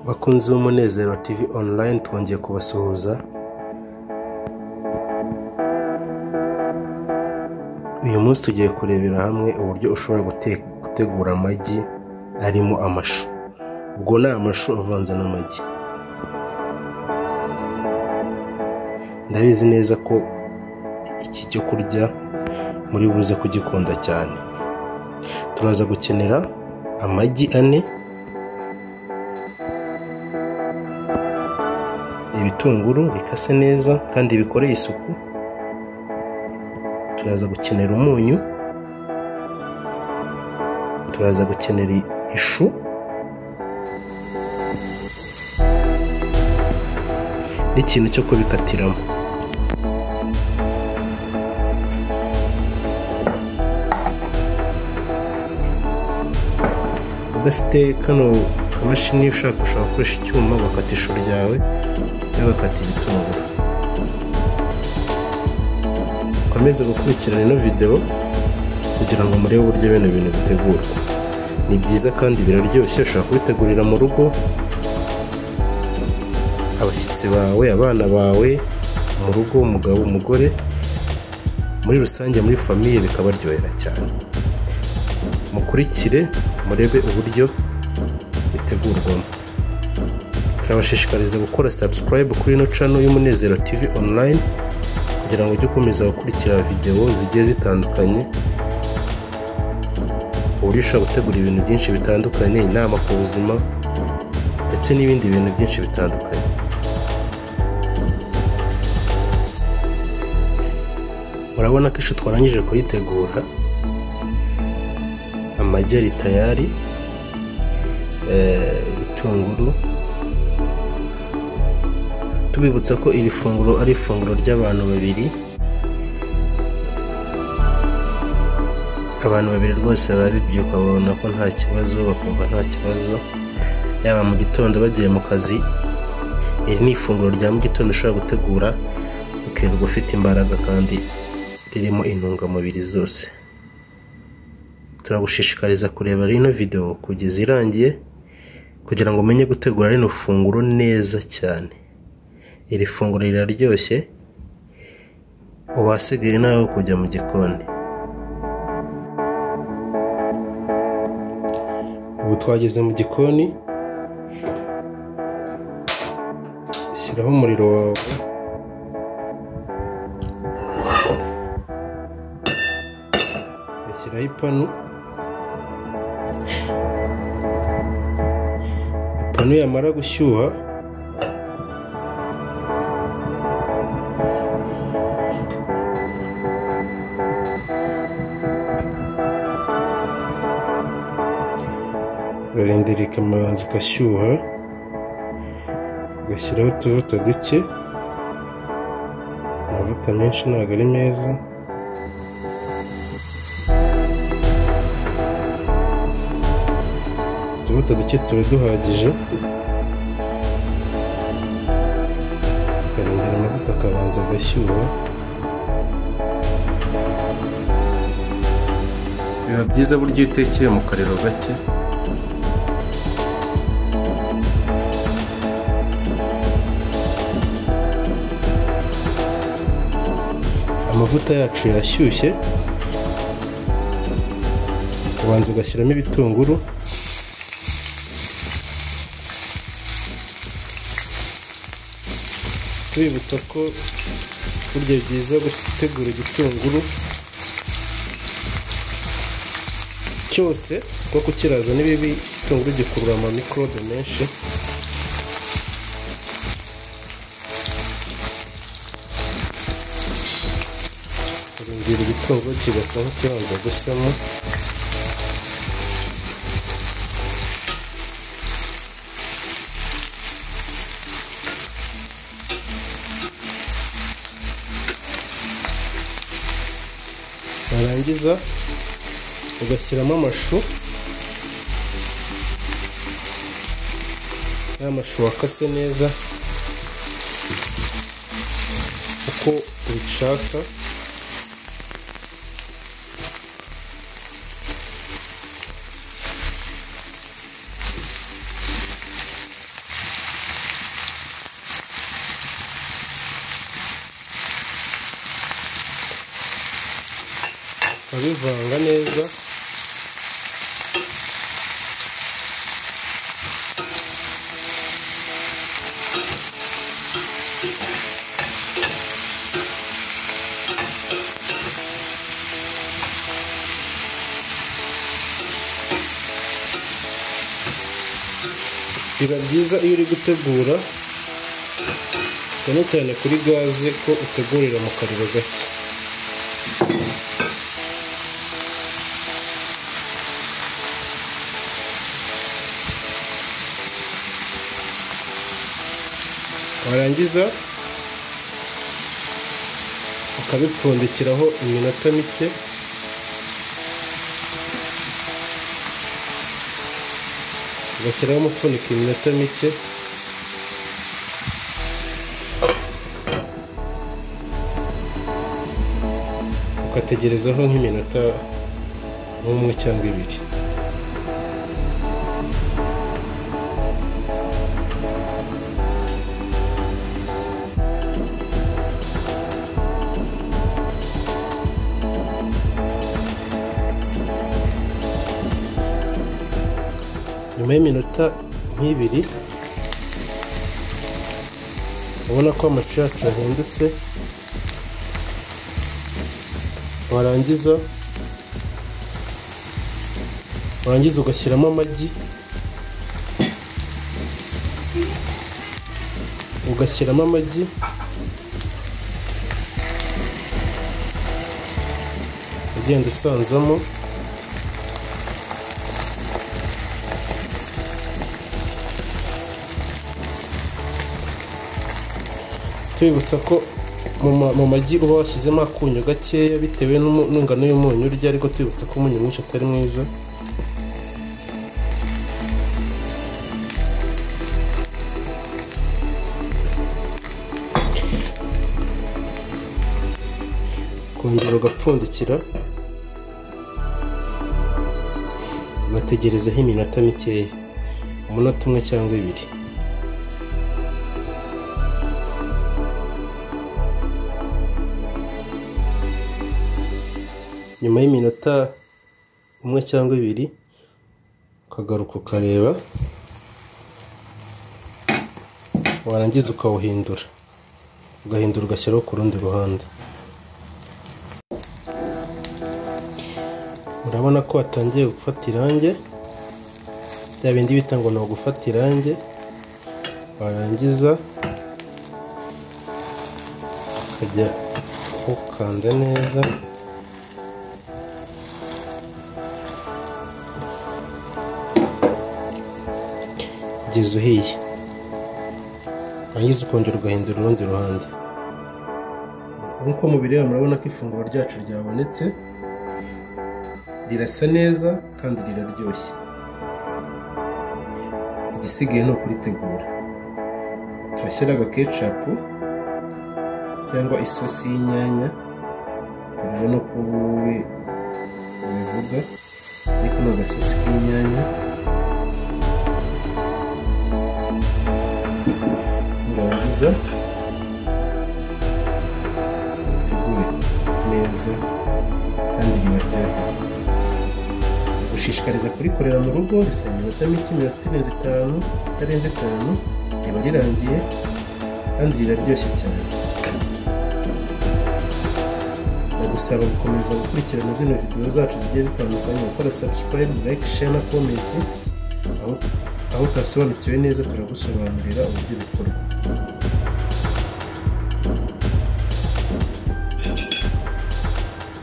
bakunzi b'umunezero tv online twongeye kubasuhuza uyu munsi tugiye kurebera hamwe uburyo ushobora gute- gutegura amagi arimo amashu ubwo ni amashu avanze n'amagi ndabizi neza ko iki cyo kurya muri buze kugikunda cyane turaza gukenera amagi ane ibitunguru bikase neza kandi bikoreye isuku turaza gukenera umunyu turaza gukenera ishu n'ikintu cyo kubikatiramo udafite kano kamashini ushaka ushobora gukoresha icyuma ugakata ishu ryawe cyangwa ugakata igitunguru ukomeze gukurikirana ino videwo kugira ngo murebe uburyo bino bintu bitegurwa ni byiza kandi biraryoshye ushobora kubitegurira mu rugo abashyitsi bawe abana bawe mu rugo umugabo umugore muri rusange muri famiye bikabaryohera cyane mukurikire murebe uburyo bitegurwamo turabashishikariza gukora subscribe kuri ino cano y'umunezero tv online kugira ngo ujye ukomeza gukurikira videwo zigiye zitandukanye uburyo ushobora gutegura ibintu byinshi bitandukanye inama ku buzima ndetse n'ibindi bintu byinshi bitandukanye murabona ko ishu twarangije kuyitegura amagi ari tayari eh, ibitunguru tubibutsa ko iri funguro ari ifunguro ry'abantu babiri abantu babiri rwose babibyuka babona ko nta kibazo bakumva nta kibazo yaba mu gitondo bagiye mu kazi iri ni ifunguro rya mu gitondo ushobora gutegura ukirirwa ufite imbaraga kandi ririmo intungamubiri zose turagushishikariza kureba rino videwo kugeza irangiye kugira ngo umenye gutegura rino funguro neza cyane iri funguro riraryoshye ubu hasigaye nawe ho kujya mu gikoni ubu twageze mu gikoni shyiraho umuriro wawe ashyiraho ipanu ipanu yamara gushyuha urarindira ikamanza igashyuha ugashyiraho utuvuta duke amavuta menshi ntabwo ari meza utuvuta duke tuba duhagije ukarindira amavuta akabanza agashyuha biba byiza buryo iyo utekeye mu kariro gake amavuta yacu yashyushye ubanza ugashyiramo ibitunguru tubibutsa ko burya byiza gutegura igitunguru cyose kuko kukiraza ni bibi igitunguru gikurura amamikorobe menshi kurindira igitunguru kigasa nk'ikibanza gusamo warangiza ugashyiramo amashu ya mashu wakase neza uko ubishaka ubivanga neza biba byiza iyo uri gutegura cyane cyane kuri gaze ko utegurira mu kariro gake warangiza ukabipfundikiraho iminota mike ugashyiraho umufuniko iminota mike ugategerezaho nk'iminota nk'umwe cyangwa ibiri nyuma y'iminota nk'ibiri ubona ko amacu yacu yahindutse warangiza warangiza ugashyiramo amagi ugashyiramo amagi ugenda usanzamo twibutsa ko mu ma- mu magi uba washyizemo akunyu gakeya bitewe n'umu- n'ingano y'umunyu urya ariko twibutsa ko umunyu mwinshi atari mwiza kongera ugapfundikira ugategerezaho iminota mikeya umunota umwe cyangwa ibiri nyuma y'iminota umwe cyangwa ibiri ukagaruka ukareba warangiza ukawuhindura ugahindura ugashyiraho ku rundi ruhande urabona ko watangiye gufata irange bya bindi bita ngo ni ugufata irange warangiza ukajya ukanda neza kugeza uhiye warangiza ukongera ugahindura urundi ruhande nk'uko mubireba murabona ko ifunguro ryacu ryabonetse rirasa neza kandi riraryoshye igisigaye ni ukuritegura turashyira agakecapu cyangwa isosi y'inyanya turebe no kuba wowe ubivuga ariko ni agasosi k'inyanya nurangiza utegure neza kandi ribaryohere gushishikariza kurikorera mu rugo bisaba iminota mike iminota irenze itanu itarenze itanu riba rirangiye kandi riraryoshye cyane ndagusaba gukomeza gukurikirana zino videwo zacu zigiye zitandukanye gukora subscribe like share na comment aho aho utasobanukiwe neza turagusobanurira uburyo bikorwa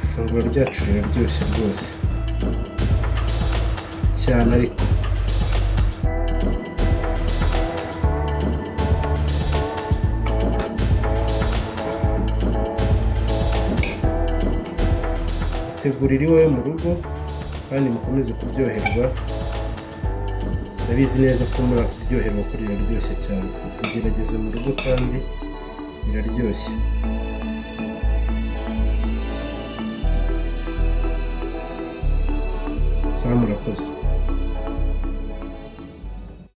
ifunguro ryacu riraryoshye rwose cyane ariko itegurira iwawe mu rugo kandi mukomeze kuryoherwa ndabizi neza ko muri kuryoherwa ko riraryoshye cyane bigerageze mu rugo kandi biraryoshye saa murakoze